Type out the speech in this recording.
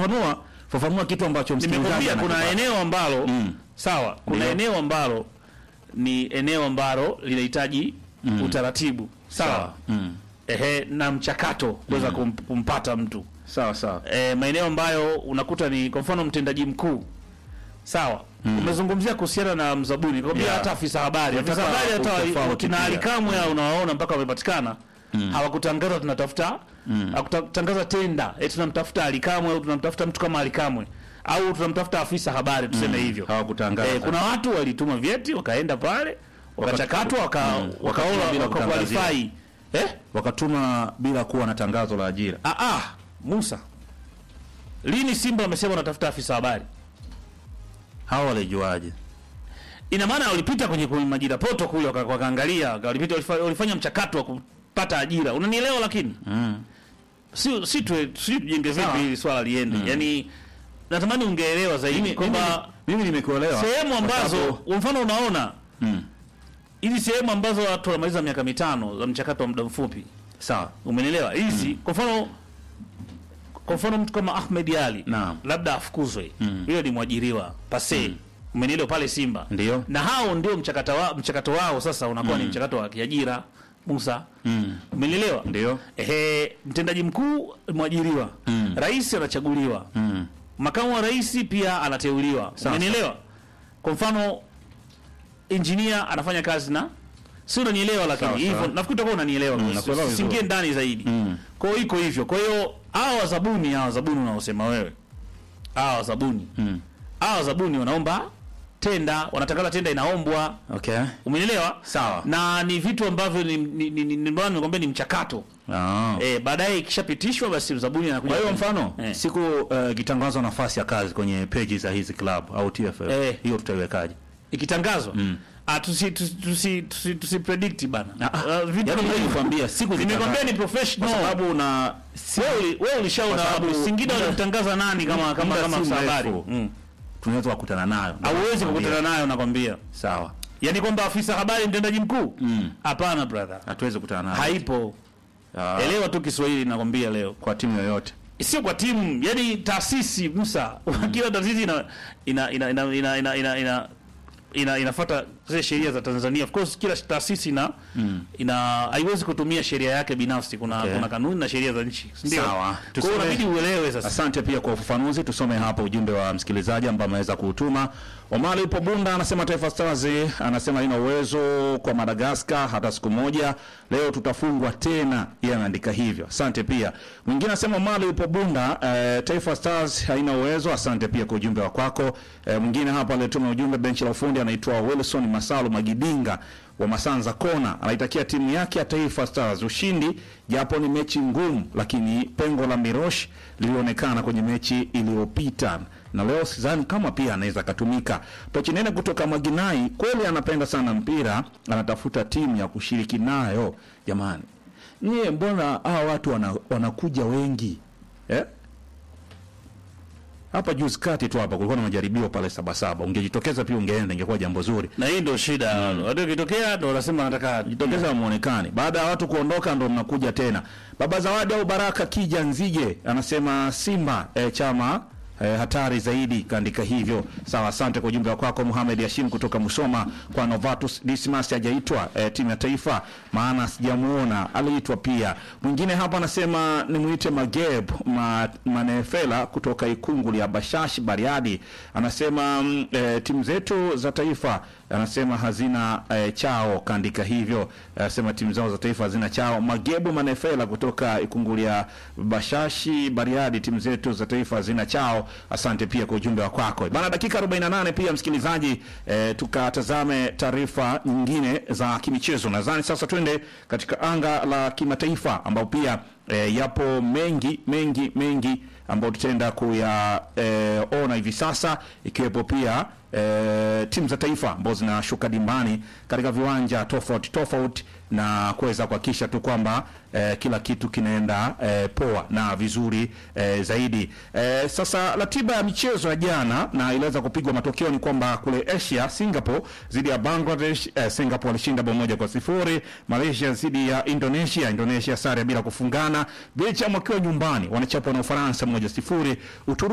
fafanua fafanua kitu ambacho msikilizaji nimekwambia kuna anakipata. eneo ambalo Mm. sawa kuna Ndio. eneo ambalo ni eneo ambalo linahitaji utaratibu sawa Mm. ehe na mchakato kuweza kum, kumpata mtu sawa sawa e, maeneo ambayo unakuta ni kwa mfano mtendaji mkuu sawa umezungumzia kuhusiana na mzabuni kwambia Yeah. hata afisa habari afisa Nataka habari hata utofauti kina pia. alikamwe hao unawaona mpaka wamepatikana hawakutangaza tunatafuta hawakutangaza tenda eti tunamtafuta alikamwe au tunamtafuta mtu kama alikamwe au tunamtafuta afisa habari tuseme hivyo hawakutangaza Eh, kuna watu walituma vyeti wakaenda pale wakachakatwa waka, Mm. wakaola Bila waka kutangazia. qualify eh wakatuma bila kuwa na tangazo la ajira ah ah Musa lini Simba wamesema wanatafuta afisa habari hawa walijuaje ina maana walipita kwenye kwenye majira poto kule waka- wakaangalia waka- walipita walifa- walifanya mchakato wa kupata ajira unanielewa lakini mm. si si tu si tujenge vipi hili swala liende yani natamani ungeelewa zaidi kwamba mimi nimekuelewa sehemu Kwa ambazo sababu- kwa mfano unaona mm. hizi sehemu ambazo watu wanamaliza miaka mitano za mchakato wa muda mfupi sawa umenielewa hizi kwa mfano kwa mfano mtu kama Ahmed Ali Naam. labda afukuzwe hiyo ni mwajiriwa pase umenielewa pale Simba Ndio. na hao ndio mchakato wa, mchakato wao sasa unakuwa ni mchakato wa kiajira Musa mm. umenielewa ndio ehe mtendaji mkuu mwajiriwa Mm. rais anachaguliwa mm. makamu wa rais pia anateuliwa Sawa, umenielewa kwa mfano injinia anafanya kazi na si unanielewa lakini Sawa, hivyo sawa. nafikiri utakuwa unanielewa Mm, mm, nakuelewa vizuri. singie ndani zaidi Mm. kwa hiyo iko hivyo kwa hiyo hawa wazabuni hawa wazabuni unaosema wewe hawa wazabuni Mm. hawa wazabuni wanaomba tenda wanatangaza tenda inaombwa okay umenielewa Sawa. na ni vitu ambavyo ni ni ni, ni, ni, nimekwambia ni mchakato ah. eh baadaye ikishapitishwa basi mzabuni anakuja kwa hiyo kufanya- mfano eh. siku uh, ikitangazwa nafasi ya kazi kwenye peji za hizi club au TFF Eh. hiyo tutaiwekaje ikitangazwa ah tusi tusi tusi, tusi, tusi predict bana Ah, vitu yaani kama mimi hivyo. nikwambia siku nimekwambia ni kwa professional sababu na wewe uli- wewe ulishaona Kwa sababu wapi Singida muda- walimtangaza nani kama kama muda kama si afisa mrefu. habari mm. tunaweza kukutana nayo hauwezi Nakwambia. kukutana nayo nakwambia sawa yaani kwamba afisa habari mtendaji mkuu Mm. hapana brother hatuwezi kukutana nayo haipo Ah, elewa tu Kiswahili nakwambia leo kwa timu yoyote sio kwa timu yani taasisi Musa kila taasisi ina ina ina ina ina ina, ina, ina ina inafuata zile sheria za Tanzania. Of course kila taasisi ina ina haiwezi kutumia sheria yake binafsi. Kuna Okay. kuna kanuni na sheria za nchi. Ndio. Sawa. Kwa hiyo Tusome- inabidi uelewe sasa. Asante pia kwa ufafanuzi. Tusome hapa ujumbe wa msikilizaji ambaye ameweza kuutuma. Omari upo Bunda anasema Taifa Stars anasema haina uwezo kwa Madagascar hata siku moja, leo tutafungwa tena. Yeye anaandika hivyo. Asante pia. Mwingine anasema Omari upo Bunda, eh, Taifa Stars haina uwezo. Asante pia kwa ujumbe wa kwako. Eh, mwingine hapa aliyetuma ujumbe benchi la ufundi anaitwa Wilson Masalu Magidinga wa Masanza Kona anaitakia timu yake ya Taifa Stars ushindi, japo ni mechi ngumu, lakini pengo la Mirosh lilionekana kwenye mechi iliyopita na leo sidhani kama pia anaweza akatumika. Pochinene kutoka Maginai kweli anapenda sana mpira, anatafuta timu ya kushiriki nayo. Jamani, nyie mbona hawa watu wana, wanakuja wengi eh? Hapa juzi kati tu hapa kulikuwa na majaribio pale Sabasaba, ungejitokeza pia ungeenda, ingekuwa jambo zuri. Na hii ndio shida. Watu kitokea ndio wanasema wanataka jitokeza muonekane. Baada ya watu kuondoka ndo mnakuja tena. Baba Zawadi au Baraka Kija Nzige anasema Simba eh, chama eh, hatari zaidi, kaandika hivyo. Sawa, asante kwa ujumbe wako Mohamed Hashim kutoka Musoma. Kwa Novatus Dismas hajaitwa eh, timu ya taifa, maana sijamuona, aliitwa pia. Mwingine hapa anasema nimuite Mageb ma, Manefela kutoka Ikunguli ya Bashashi Bariadi, anasema mm, eh, timu zetu za taifa anasema hazina eh, chao, kaandika hivyo. Anasema timu zao za taifa hazina chao. Magebu Manefela kutoka Ikunguli ya Bashashi Bariadi, timu zetu za taifa hazina chao. Asante pia kwa ujumbe wa kwako bana. Dakika 48 pia msikilizaji, eh, tukatazame taarifa nyingine za kimichezo. Nadhani sasa twende katika anga la kimataifa ambapo pia eh, yapo mengi mengi mengi ambayo tutaenda kuyaona hivi sasa ikiwepo pia e, timu za taifa ambazo zinashuka dimbani katika viwanja tofauti tofauti na kuweza kuhakikisha tu kwamba e, kila kitu kinaenda e, poa na vizuri e, zaidi. E, sasa ratiba ya michezo ya jana na iliweza kupigwa, matokeo ni kwamba kule Asia, Singapore dhidi ya Bangladesh, e, Singapore walishinda bao moja kwa sifuri. Malaysia dhidi ya Indonesia, Indonesia sare bila kufungana. Belgium wakiwa nyumbani wanachapwa na Ufaransa moja sifuri. Uturuki